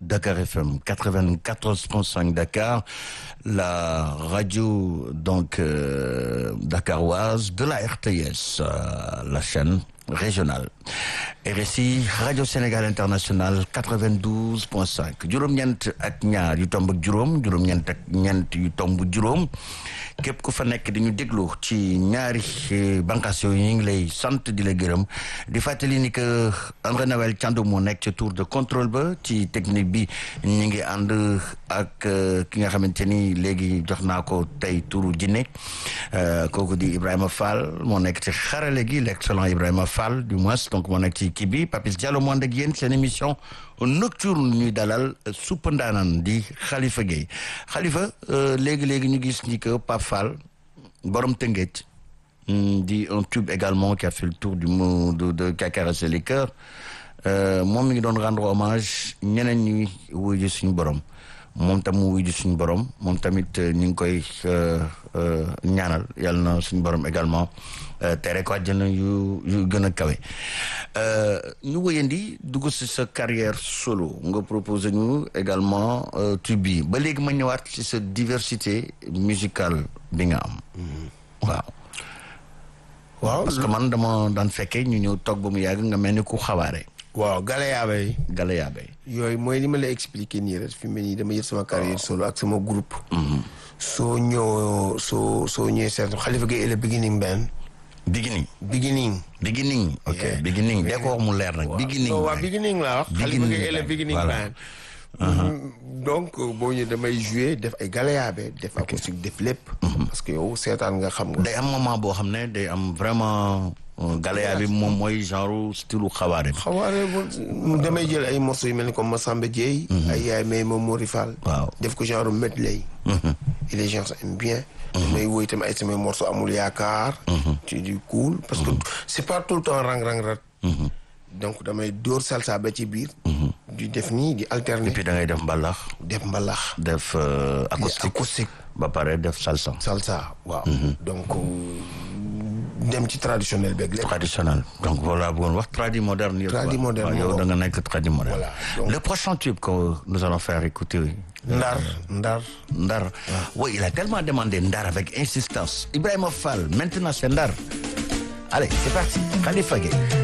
Dakar FM 94.5 Dakar, la radio donc euh, dakaroise de la RTS, euh, la chaîne régionale. RSI Radio Sénégal International 92.5 juróom-ñeent ak ñaar yu tomb ak juróom juróom-ñeent ak ñeent yu tomb juróom képp ku fa nekk di ñu déglu ci ñaari bànqaas yooyu ñu ngi lay sant di la gërëm di fàttali ni que André Noël Thiandoum moo nekk ci tour de contrôle ba ci technique bi ñu ngi ànd ak ki nga xamante ni léegi jox naa ko tey turu jinne kooku di Ibrahima Fall moo nekk ci xarale gi l'excellent Ibrahima Fall du moins donc moo nekk ci kii bi Papis Diallo moo ànd ak yéen seen émission nocturne ñuy dalal suppa ndaanaan di Khalifa Gueye Khalifa léegi-léegi ñu gis ni que Pape Fall borom Tëngéej di un tube également qui a fait le tour du monde de de qui a caressé les cœurs moom mi ngi doon rendre hommage ñeneen ñi wuyu suñu borom moom tam mu wuyu suñu borom moom tamit ñu ngi koy ñaanal yàlla na suñu borom également tere ko àjjana yu yu gën a kawe ñu wëyandi dugg si sa carrière solo nga proposé ñu également tube bi ba léegi ma ñëwaat ci sa diversité musicale bi nga am waaw waaw parce que man dama daan fekkee ñu ñëw toog ba mu yàgg nga mel ni ku xawaare waaw Galayaabe yi Galayaabe yooyu mooy li ma la expliqué nii rek fi mu ne nii dama jël sama carrière solo ak sama groupe soo ñëw soo soo ñëwee seet Khalifa Gueye et le beginning band beginning beginning beginning ok Yeah. beginning dee ko wax mu leer nag beginning so waaw rek. beginning laa wax Khalifa Beginning Gueye et le band, beginning voilà. band donc boo ñëwee damay jouer def ay Galayaabe def acoustique def lépp parce que yow seetaan nga xam nga day am moment boo xam ne day am vraiment euh, Galaya bi moom mooy genre style xawaare bi xawaare bu damay jël ay morceaux yu mel ni comme Massamba Dieye ay yaay may moom Mori Fall Waaw. def ko genre medley et les gens aiment bien damay woy tamit ay samay morceaux amul yaakaar ci du cool parce que c'est pas tout le temps rang rang rat donc damay dóor salsa ba ci biir di def nii di et alterner puis da ngay def mbalax def mbalax def euh, di acoustique acoustique ba pare def salsa salsa waaw donc dem ci traditionnel beeg lépp traditionnel donc voilà bëggoon wax tradi moderne yëpp Tradi quoi. moderne, waaw yow waaw. da nga nekk tradi moderne Voilà, donc- le prochain tube que nous allons faire écouter ndar ndar Ndar oui il a tellement demandé Ndar avec insistance Ibrahima Fall maintenant c'est Ndar allez c'est parti Khalifa Gueye